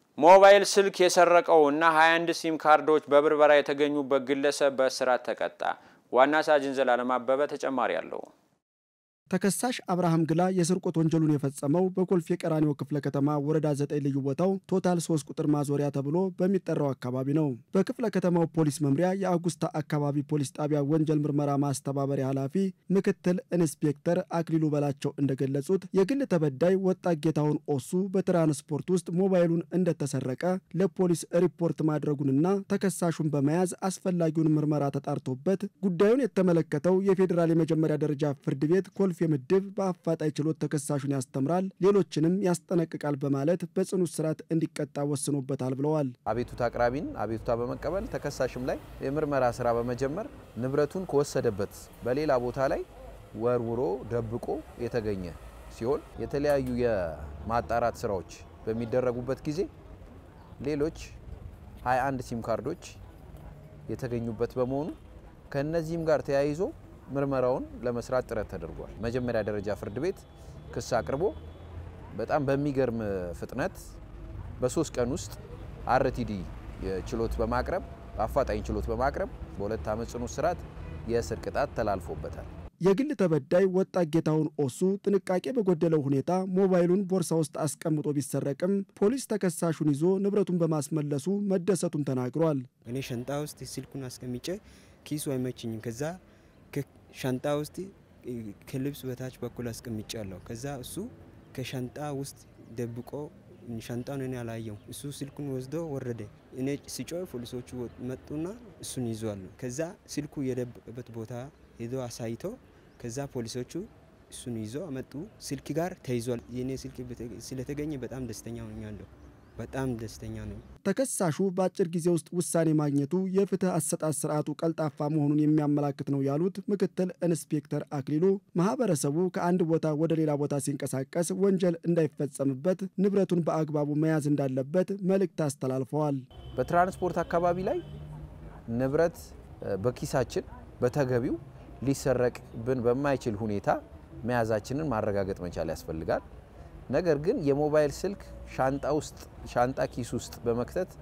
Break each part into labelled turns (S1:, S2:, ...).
S1: ሞባይል ስልክ የሰረቀው እና 21 ሲም ካርዶች በብርበራ የተገኙበት ግለሰብ በእስራት ተቀጣ። ዋና ሳጅን ዘላለም አበበ ተጨማሪ አለው።
S2: ተከሳሽ አብርሃም ግላ የስርቆት ወንጀሉን የፈጸመው በኮልፌ ቀራኒዮ ክፍለ ከተማ ወረዳ 9 ልዩ ቦታው ቶታል 3 ቁጥር ማዞሪያ ተብሎ በሚጠራው አካባቢ ነው። በክፍለ ከተማው ፖሊስ መምሪያ የአጉስታ አካባቢ ፖሊስ ጣቢያ ወንጀል ምርመራ ማስተባበሪያ ኃላፊ ምክትል ኢንስፔክተር አክሊሉ በላቸው እንደገለጹት የግል ተበዳይ ወጣት ጌታሁን ኦሱ በትራንስፖርት ውስጥ ሞባይሉን እንደተሰረቀ ለፖሊስ ሪፖርት ማድረጉንና ተከሳሹን በመያዝ አስፈላጊውን ምርመራ ተጣርቶበት ጉዳዩን የተመለከተው የፌዴራል የመጀመሪያ ደረጃ ፍርድ ቤት ኮልፌ ምድብ በአፋጣኝ ችሎት ተከሳሹን ያስተምራል፣ ሌሎችንም ያስጠነቅቃል በማለት በጽኑ እስራት እንዲቀጣ ወስኖበታል ብለዋል።
S3: አቤቱታ አቅራቢን አቤቱታ በመቀበል ተከሳሽም ላይ የምርመራ ስራ በመጀመር ንብረቱን ከወሰደበት በሌላ ቦታ ላይ ወርውሮ ደብቆ የተገኘ ሲሆን የተለያዩ የማጣራት ስራዎች በሚደረጉበት ጊዜ ሌሎች 21 ሲም ካርዶች የተገኙበት በመሆኑ ከእነዚህም ጋር ተያይዞ ምርመራውን ለመስራት ጥረት ተደርጓል። መጀመሪያ ደረጃ ፍርድ ቤት ክስ አቅርቦ በጣም በሚገርም ፍጥነት በሶስት ቀን ውስጥ አርቲዲ ችሎት በማቅረብ አፋጣኝ ችሎት በማቅረብ በሁለት ዓመት ጽኑ እስራት የእስር ቅጣት ተላልፎበታል።
S2: የግል ተበዳይ ወጣት ጌታሁን ኦሱ ጥንቃቄ በጎደለው ሁኔታ ሞባይሉን ቦርሳ ውስጥ አስቀምጦ ቢሰረቅም ፖሊስ ተከሳሹን ይዞ ንብረቱን በማስመለሱ መደሰቱን ተናግሯል።
S4: እኔ ሻንጣ ውስጥ ስልኩን አስቀምጬ ኪሱ አይመችኝም። ከዛ ሻንጣ ውስጥ ከልብስ በታች በኩል አስቀምጫለሁ። ከዛ እሱ ከሻንጣ ውስጥ ደብቆ ሻንጣውን እኔ አላየው። እሱ ስልኩን ወስዶ ወረደ። እኔ ሲጮህ ፖሊሶቹ መጡና እሱን ይዟሉ። ከዛ ስልኩ የደበቀበት ቦታ ሄዶ አሳይቶ ከዛ ፖሊሶቹ እሱን ይዞ አመጡ። ስልክ ጋር ተይዟል። የኔ ስልክ ስለተገኘ በጣም ደስተኛ ሆኛለሁ። በጣም ደስተኛ ነኝ።
S2: ተከሳሹ በአጭር ጊዜ ውስጥ ውሳኔ ማግኘቱ የፍትህ አሰጣጥ ስርዓቱ ቀልጣፋ መሆኑን የሚያመላክት ነው ያሉት ምክትል ኢንስፔክተር አክሊሉ ማህበረሰቡ ከአንድ ቦታ ወደ ሌላ ቦታ ሲንቀሳቀስ ወንጀል እንዳይፈጸምበት ንብረቱን በአግባቡ መያዝ እንዳለበት መልእክት አስተላልፈዋል።
S3: በትራንስፖርት አካባቢ ላይ ንብረት በኪሳችን በተገቢው ሊሰረቅብን በማይችል ሁኔታ መያዛችንን ማረጋገጥ መቻል ያስፈልጋል። ነገር ግን የሞባይል ስልክ ሻንጣ ውስጥ ሻንጣ ኪስ ውስጥ በመክተት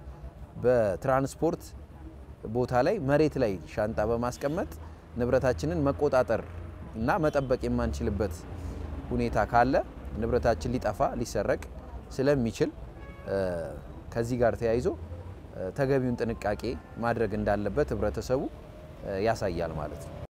S3: በትራንስፖርት ቦታ ላይ መሬት ላይ ሻንጣ በማስቀመጥ ንብረታችንን መቆጣጠር እና መጠበቅ የማንችልበት ሁኔታ ካለ ንብረታችን ሊጠፋ ሊሰረቅ ስለሚችል ከዚህ ጋር ተያይዞ ተገቢውን ጥንቃቄ ማድረግ እንዳለበት ህብረተሰቡ ያሳያል ማለት ነው።